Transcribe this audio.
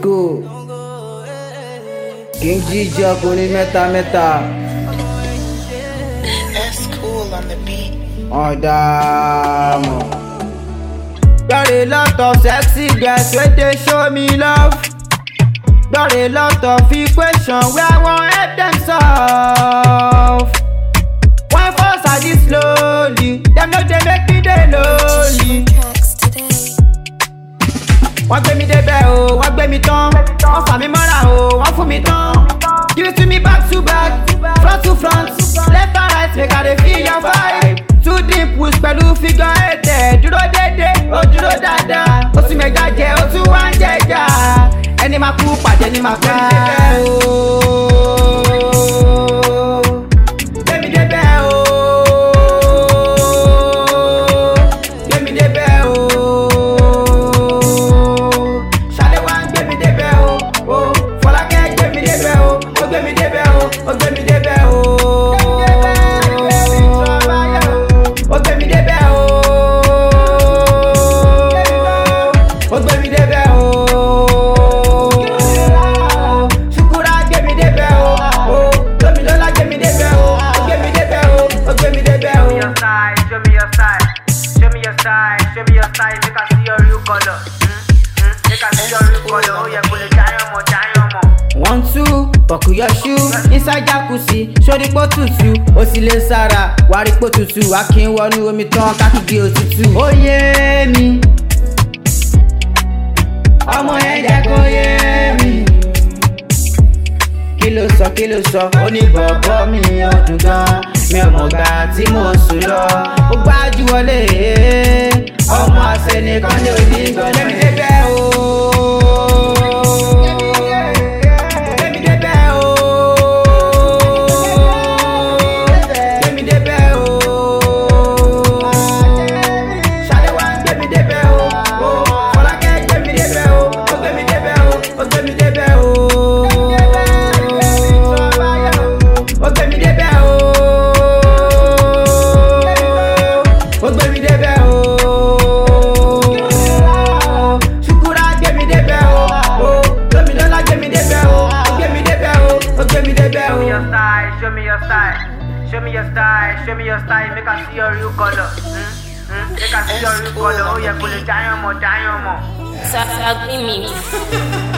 go kì í jíjẹ ọkùnrin mẹ́ta mẹ́ta That's cool on the beat. ọ̀dààmú. Got a lot of sexy girls wey dey show me love. Got a lot of equation wey I wan help dem solve. One force I dey slowly, dem no dey make me dey lonely. tracks today. wọ́n gbé mi débẹ̀ o wọ́n gbé mi tán wọ́n fà mí mọ́ra o wọ́n fún mi tán. give it to me back to back front to front left and right make i dey feel your vibe. two dimples pẹ̀lú figure eight ẹ̀ dúró dédé ó dúró dáadáa ó sì mẹ́gbà jẹ́ ó tún wá ń jẹjà ẹni máa kú pàdé ní máa pa. Gbé mi débẹ̀ o. Gbé mi débẹ̀ o. Ṣadé wá ń gbé mi débẹ̀ o. o. Fọlákẹ́ gbé mi débẹ̀ o. Ó gbé mi débẹ̀ o. Ó gbé mi débẹ̀ o. Ó gbé mi débẹ̀ o. Ó gbé mi débẹ̀ o. Ṣùkúrà gbé mi débẹ̀ o. o. Tómilọ́lá gbé mi débẹ̀ o. Ó gbé mi débẹ̀ o. Ó gbé mi débẹ̀ o. Show me your style, show me your style, show me your style, show me your style, make I see your real color. Mm, mm, make I see your real color. Oh yeah, pull it giant more, giant more. one two buckle your shoe inside jacuzzi sórí pò tutù ó sì lè sára wárí pò tutù akin wọnú omi tán kákìgé òtútù. ó yé mi ọmọ yẹn jẹ́ kó yé mi. kí ló sọ kí ló sọ ó ní bọ̀bọ̀ mi ò dùn gan mi ò mọ̀ gbà tí mo sùn lọ ó gbájú wọlé ọmọ àṣẹ nìkan ní onígbọ̀n lẹ́mi débẹ̀ o. Gbémi débẹ̀ o. Gbémi débẹ̀ o. Ṣadé wá ń gbémi débẹ̀ o. o. Fọlákẹ́ gbémi débẹ̀ o. Ó gbémi débẹ̀ o. Ó gbémi débẹ̀ o. Ó gbémi débẹ̀ o. Ó gbémi débẹ̀ o. Ṣùkúrà gbémi débẹ̀ o. o. Tómilọ́lá gbémi débẹ̀ o. Ó gbémi débẹ̀ o. Ó gbémi débẹ̀ Show me o. your style, show me your style, show me your style, show me your style, make I see your real color. Mm, mm, make I see your real color. Oh yeah, pull it giant more, giant more. Sagmi Mix.